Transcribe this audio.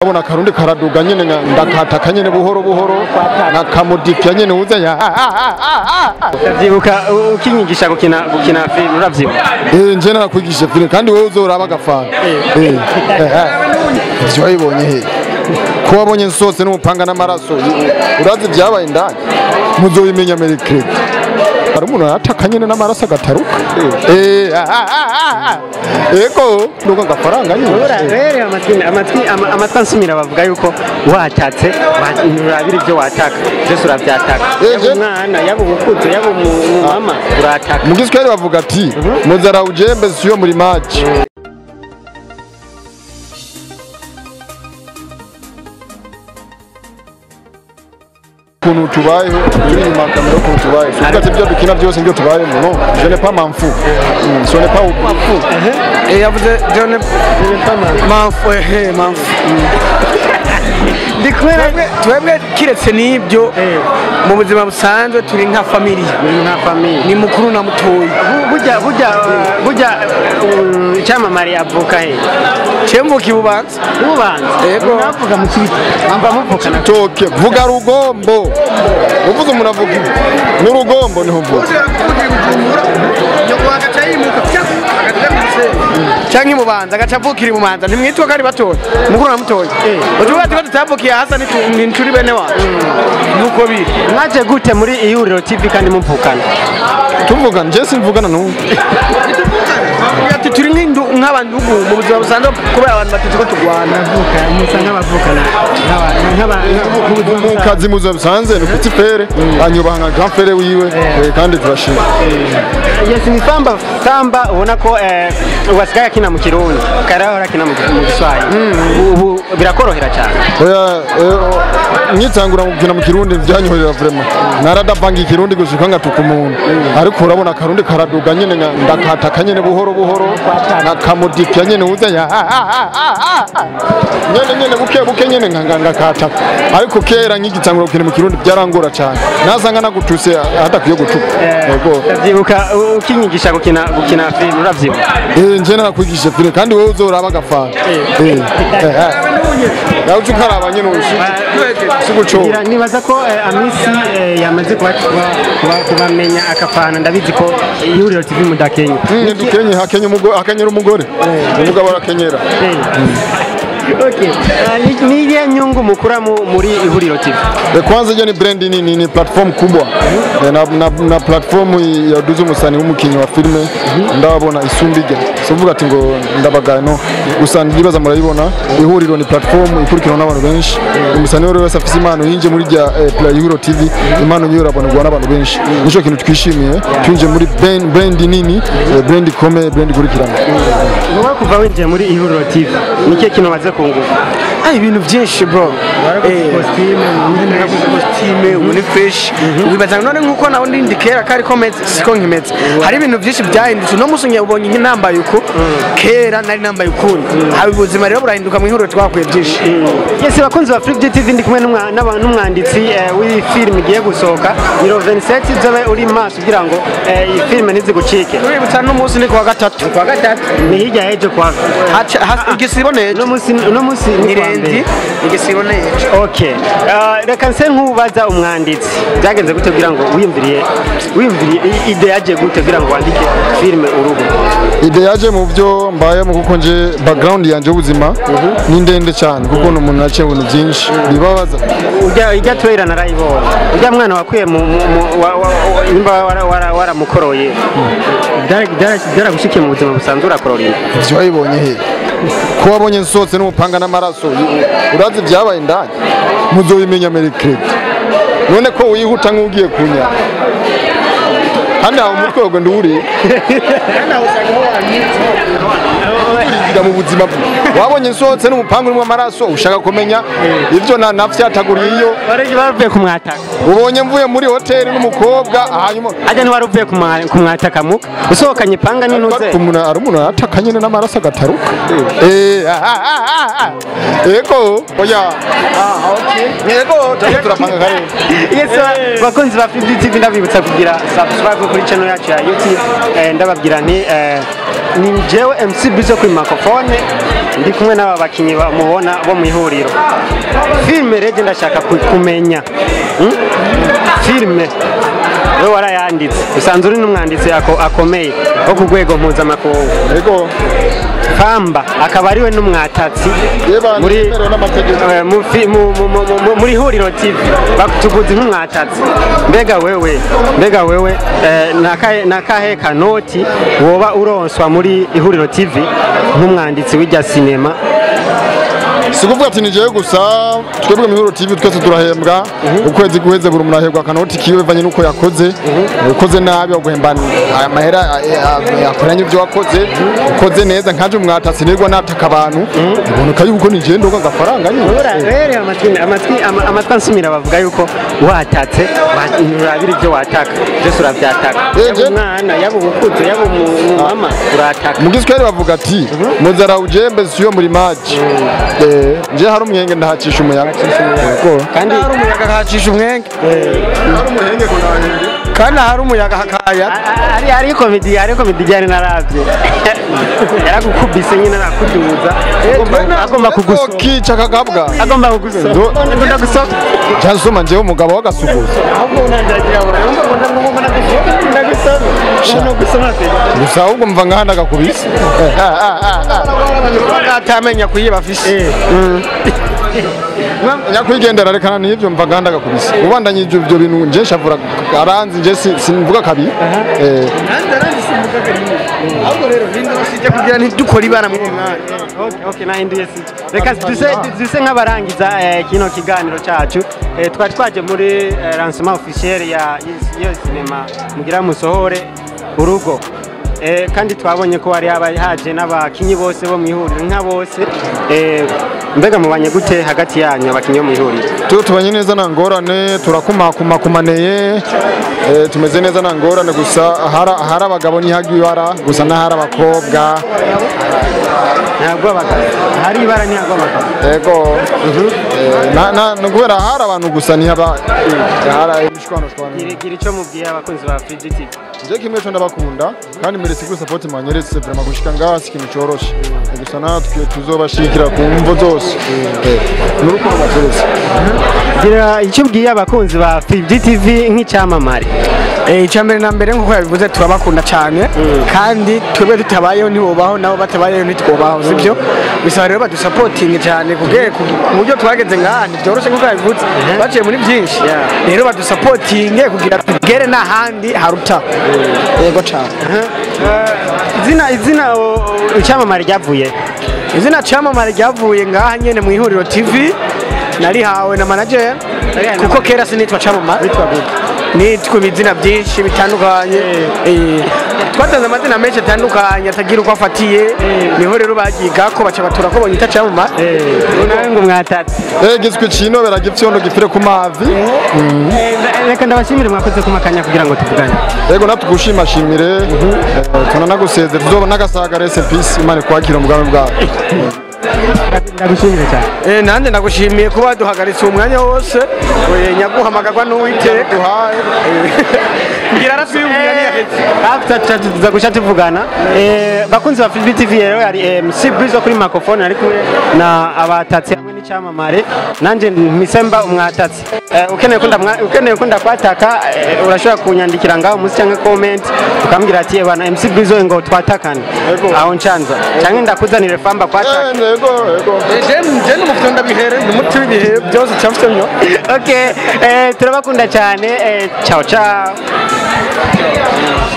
Abona akarundi karaduga nyene nga- ndakataka nyene buhoro buhoro nakamudipya nyene uza ya Ndavyibuka u- ukinyigisha gukina gukina film uravyibuka Eh nje narakwigisha filime kandi wowe uzoraba agafana Eh ivyo wabibonye he ko wabonye nsose n'umupanga n'amaraso urazi vyabaye indani muzobimenya merekredi hari umuntu arataka nyene n'amaraso agataruka Eh, ah, ah, ah, ah. ego nuko agafaranga nyene rero amatwi amatwi ama- amatwi ansumira bavuga yuko watatse wa- nturabira ivyo wataka vyose uravyataka Eh, yaba je- umwana yaba umukuze yaba umu- umumama urataka mu giswahili bavuga ati muzara ujembe siyo muri maji ukuntu tubayeho turi inyuma ya kamera ukuntu tubayeho tuvuga ati ibyo dukina byose nibyo tubayemo no je ne pas m'en fous Mm, ce n'est pas Eh, yavuze John Manfu ehe Manfu ndi kumwe twebwe twebwe kiretse n'ibyo mu buzima busanzwe turi nka familiya nka famiye ni mukuru na mutoyi Bu- burya burya uh, burya uh, icyamamare avuka he cemvuka ibubanza ubanza Yego. navuga mu kiti mba muvukana toke vuga rugombo uvuze umuntu avuga ibi n'urugombo niho mvuze canke ibubanza agaca avukira ibubanza ntimwitwa ko ari batoya mukuru na mutoyi utuvuga ati ko tutavukiye hasa nitu- ni ncuri bene wacu nuko biri mwaje gute muri ihuriro tv kandi muvukana tuvugana je simvugana n'umwe ati turi nk'indu nk'abandugu mu buzima busanzwe kubera abantu batatu ko turwana musa nk'abavukana mu kazi mu buzima busanzwe ni kuti fere anyubaha nka grand fere wiwe eh, kandi turashima yes ni famba famba ubona ko eh, wasigaye akina mu kirundi karahora akina mu mu giswahili ubu birakorohera cyane oya eh, nyitangura gukina mu kirundi byanyoherera vraiment naradavanga ikirundi gushika ngatuka umuntu ariko urabona akarundi karaduga nyene nga- ndakataka nyene buhoro buhoro nakamudipya nyene uza ya nyene nyene buke buke nyene nga- nga- ngakataka ariko kera nkigitangura gukina mu kirundi byarangora cyane nasanga nagutuse hadakwiye gutuka yego ndavyibuka u- ukinyigisha gukina gukina film uravyibuka Eh, nje narakwigisha filime kandi wowe uzoraba agafana nawe uca ukaraba nyene si gucunga Ngira- nibaza ko eh, amisi eh, yamaze kuba- kuba- kuba- kubamenya akafana ndabizi ko ihuriro tv mudakenya dukenye hakenya umugore hakenyera umugore umugabo arakenyera Okay. Ah, ni- ni iliye nyungu mukura mu- muri ihuriro tv Eh, kwanza hiyo ni brand ni, ni, ni platform kubwa Eh, na, na, na platform yaduze umusani w'umukinyi wa filime ndababona isumbijya sivuga ati ngo ndabagaye no gusa ndibaza murayibona ihuriro ni platform ikurikiranwa n'abantu benshi umusani wese wese afise impano yinje muri rya eh, Play Ihuriro TV impano yiwe irabonerwa n'abantu benshi nico kintu twishimiye twinje muri brand, brand nini eh, brand ikomeye brand ikurikirana wowe kuva winjiye muri ihuriro tv niki kintu maze kunguka Ah, ibintu byinshi bro kositime ubu ni fresh wibaza none nkuko nawe ndindi kera kari ko meze siko nkimeze hari ibintu byinshi byahindutse uno munsi ubonye nke nambaye uku kera nari nambaye ukundi haba ubuzima rero burahinduka mu ihuriro twakuye byinshi Yes, bakunzi ba Flip TV ndi kumwe n'umwa- n'aba- n'umwanditsi eh, w'iyi film igiye gusohoka Biro 27 zobe uri maso kugira ngo eh, iyi film ntizigucike uributsa n'umunsi ni kuwa gatatu kwa gatatu ni hirya hejo kwa Haca- has- igisibo nejo uno munsi uno munsi ni ni kwa rendi mbere igisibo nejo okay Ah, reka nse nk'ubaza umwanditsi byagenze gute kugira ngo wiyumviriye wiyumviriye i- ide yaje gute kugira ngo wandike film urugo ide yaje mu byo mbayemo kuko nje background yanje y'ubuzima ni ndende cyane kuko ni umuntu yaciye ibintu byinshi bibabaza ujya ijya trailer narayibonye ujya mwana wakwiye mu mu- mu- wa- wa- wa- nimba wara- wara- waramukoroye Byara- byara- byaragushikiye mu buzima busanzwe urakorora inda ivyo wabibonye he ko wabonye nsose n'umupanga n'amaraso urazi vyabaye indani muzobimenya merekredi none ko wihuta nk'ugiye kunya kandi aho umutwe wawe ndiwuri uriga mu buzima bwe wabonye nsohotse n'umupanga urimo amaraso ushaka kumenya ivyo na nafyataguriye iyo wari waruvuye kumwataka ubonye mvuye muri hoteli n'umukobwa hanyuma ajya ntiwari uvuye kumwa- kumwataka muka usohokanye panga n'intuze umuntu ari umuntu arataka nyine n'amaraso agataruka Eh, ah, ah, ah, ah. yego oya Ah, okay. yego turiko turapanga kare yes bakunzi ba Flip TV ndabibutsa kugira subscribe kuri channel yacu ya YouTube eh, ndababwira nti eh, ni jewe MC Bizo kuri microphone ndi kumwe n'aba bakinnyi bamubona bo mu ihuriro filime rege ndashaka ku- kumenya Hmm? filime we warayanditse usanzwe uri n'umwanditsi ako- akomeye wo ku rwego mpuzamakungu yego kamba akaba ariwe n'umwatatsi Yeba, muri nemerewe n'amategeko. eh, mu fi- mu- mu- mu- mu- muri huriro tv batuguze nk'umwatatsi mbega wewe mbega wewe eh, nakahe- nakahe kanoti woba uronswa muri ihuriro tv nk'umwanditsi w'irya sinema si ukuvuga ati ni jewe gusa twebwe mu ihuriro tv twese turahembwa ukwezi guheze buri umuntu ahembwa akanoti kiwe bivanye n'uko yakoze ukoze nabi baguhemba amahera akoranye ibyo wakoze ukoze neza nkaje umwatasi nirwa nataka abantu iboneka yuko ni jewe ndoga agafaranga nyine rero amatwi amatwi ama- amatwi ansumira bavuga yuko watatse wa- urabira ibyo wataka byose urabyataka Eh, yaba je- umwana yaba umukuzi yaba umu- umumama urataka mu giswahili bavuga ati muzara ujembe siyo muri maji Eh, nje hari umwenge ndahacisha umuyaga Yego. kandi hari umuyaga hacisha umwenge kandi hari umuyaga hakaya ari ari komedi ari komedi ijyanye na radiyo yaragukubise nyine arakuduza Agomba- agomba kugusoma kica kagabwa agomba kugusoma Ndo- akunda gusoma cyasoma njewe umugabo w'agasuguza gusa ahubwo mva nkahandi agakubise atamenya kuyiba afise nyakwigendera rekana n'ibyo mva nkahandi agakubise ubandanye ibyo ibyo bintu nje shavura aranzi nje si- simvuga kabiri Eh, ahubwo rero ninde basijya kugira ntidukore ibara mu mwanya Okay, okay, nahinduye sije reka duse duse nk'abarangiza eh, kino kiganiro cacu Eh, twari twaje muri eh, lancement officiel ya y'iyo sinema mugira musohore urugo Eh, kandi twabonye ko hari haba haje n'abakinyi bose bo mu ihuriro nka bose Eh, mbega mubanye gute hagati yanyu abakinyi bo mu ihuriro tu tubanye neza nta ngorane turakumakumakumaneye eh, tumeze neza nta ngorane gusa ahari ahari abagabo ntihagwe ibara gusa n'ahari abakobwa ntabwo abagabo hari ibara ntabwo abagabo yego Eh, na- na- ni kubera ahari abantu gusa ntihaba ahari imishwanoshwano gira gira icyo mubwiye abakunzi ba Free TV je kimwe cyo ndabakunda kandi meretse kuri support mwanyeretse vraiment gushika ngaha si ikintu coroshe gusa natwe tuzobashikira ku mvo zose Eh, n'urukundo baturetse gira icyo ubwiye abakunzi ba Free TV nk'icyamamare icya mbere na mbere nk'uko yabivuze turabakunda cyane kandi twebwe tutabayeho ntibubaho nabo batabayeho ntitwubaho sibyo bisaba rero badusapotinge cyane ku bwe- ku ku buryo twageze ngaha ntibyoroshye nk'uko yabivuze baciye muri byinshi rero badusapotinge kugira tugere n'ahandi haruta yego cyane izina izina o- o- icyamamare ryavuye izina cyamamare ryavuye ngaha nyine mu ihuriro tv narihawe na manager Narihawe na kuko kera sinitwa cyamamare nitwa ibizina byinshi bitandukanye Eh, twatanze amazina menshi atandukanye atagira uko afatiye niho rero bagiga ko baca batura ko bonyita cyamamare nawe ngo mwatatse eh giswe cinobera gipfyondo gifire ku mavi Eh, reka ndabashimire mwakoze kumakanya kugira ngo tuvugane yego natwe gushimashimire eh, tunanagusezera tuzoba n'agasaga rest in peace imana kwakira umugambi bwawe ndagushimire cyane Eh, nanjye ndagushimiye kuba waduhagaritse uwo mwanya wose Eh, nyaguhamagarwa n'uwiteka duhaye ngira aratwiyumvira ntiyahetse tuza guca tuvugana Eh, bakunzi ba Free TV rero yari MC Brizo kuri microphone ari kumwe na abatatsi hamwe n'icyamamare nanjye mpisemba umwatatsi Eh, ukeneye ko ndamwa- ukeneye ko ndakwataka eh, urashobora kunyandikira ngaho munsi cyangwa comment ukambwira ati ebana MC Brizo ngo twatakane aho nshanza cyangwa ndakuzanire famba kwataka Eh, yego yego je n'umufite ndabihere ni umuti w'ibihe byose cyafite myo okay eh, turabakunda cyane eh, ciao ciao